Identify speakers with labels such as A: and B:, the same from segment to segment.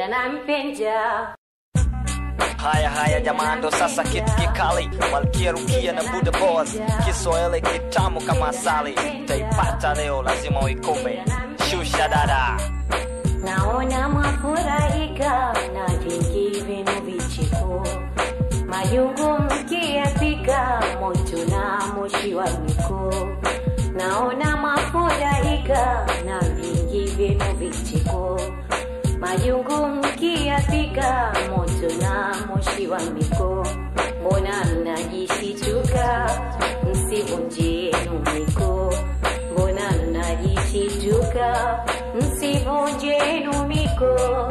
A: anipenda na mpenda
B: Haya haya jamaa, ndo sasa kitu kikali, Malkia Rukia na Buda Boss, Kiswahili kitamu kama asali, taipata leo, lazima uikome. Shusha dada,
A: naona mwafurahika na vingi vinu vicheko majungu mkiyapika moto na moshi wa miko naona mwafurahika na vingi vinu vicheko majungu mkiyapika moto na moshi wa miko mbona mnajisituka msivunjenu miko mbona mnajisituka msivunjenu miko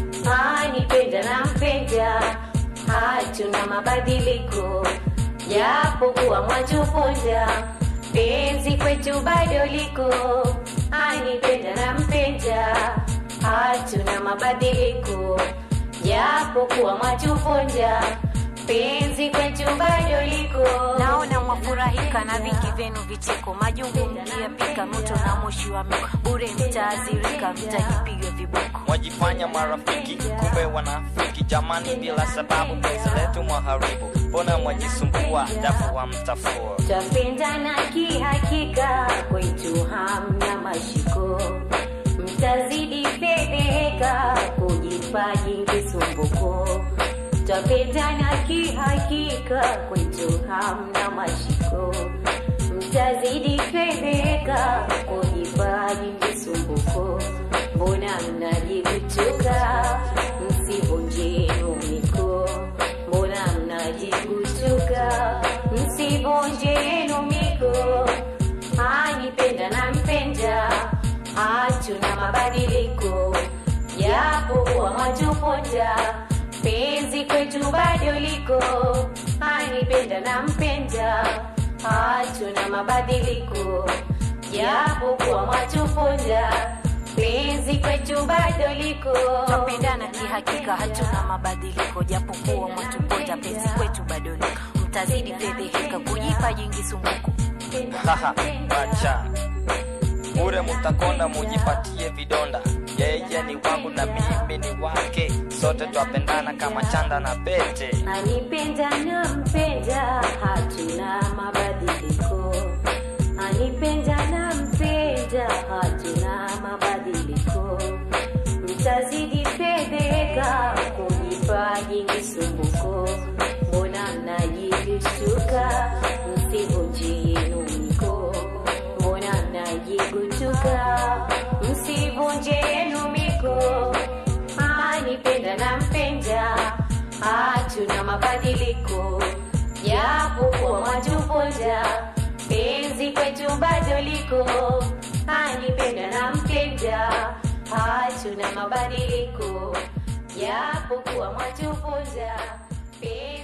A: anipenda na mpenda hatuna mabadiliko japokuwa mwatuponda penzi kwetu bado liko anipenda na mpenda hatuna mabadiliko japokuwa mwatuponda penzi kwetu bado liko
C: naona mwafurahika na vingi vyenu vicheko majungu mkiyapika moto na moshi wa miko bure mtaazirika mtajipiga viboko
B: mwajifanya marafiki, kumbe wanafiki. Jamani, bila sababu penzi letu mwaharibu, mbona mwajisumbua, dafu wa mtafua.
A: Twapendana kihakika, kwetu hamna mashiko, mtazidi fedheheka, kujipa jingi sumbuko. Twapendana kihakika, kwetu hamna mashiko, mtazidi fedheheka, kujipa jingi sumbuko. Mbona mnajikutuka, msivunjenu miko, mbona mnajikutuka, msivunjenu miko. Anipenda na mpenda, hatuna mabadiliko, japokuwa mwatuponda, penzi kwetu bado liko. Anipenda na mpenda, hatuna mabadiliko, japokuwa mwatuponda, penzi kwetu bado liko.
C: twapendana kihakika hatuna mabadiliko japokuwa mwatuponda penzi kwetu bado liko mtazidi fedheheka kujipa jingi sumbuko
B: Haha, wacha bure, mutakonda mujipatie vidonda. Yeye ni wangu na mimi ni wake, sote twapendana kama chanda na pete.
A: Anipenda na mpenda, hatuna mabadiliko. Anipenda na mpenda, hatuna mabadiliko. Mtazidi fedheka, kujipa jingi sumbuko. Mbona mnajikutuka, msivunjenu miko. Mbona mnajikutuka, msivunjenu miko. Anipenda na mpenda, hatuna mabadiliko, japokuwa mwatuponda, penzi kwetu bado liko. Anipenda na mpenda, hatuna mabadiliko, japokuwa mwatuponda, penzi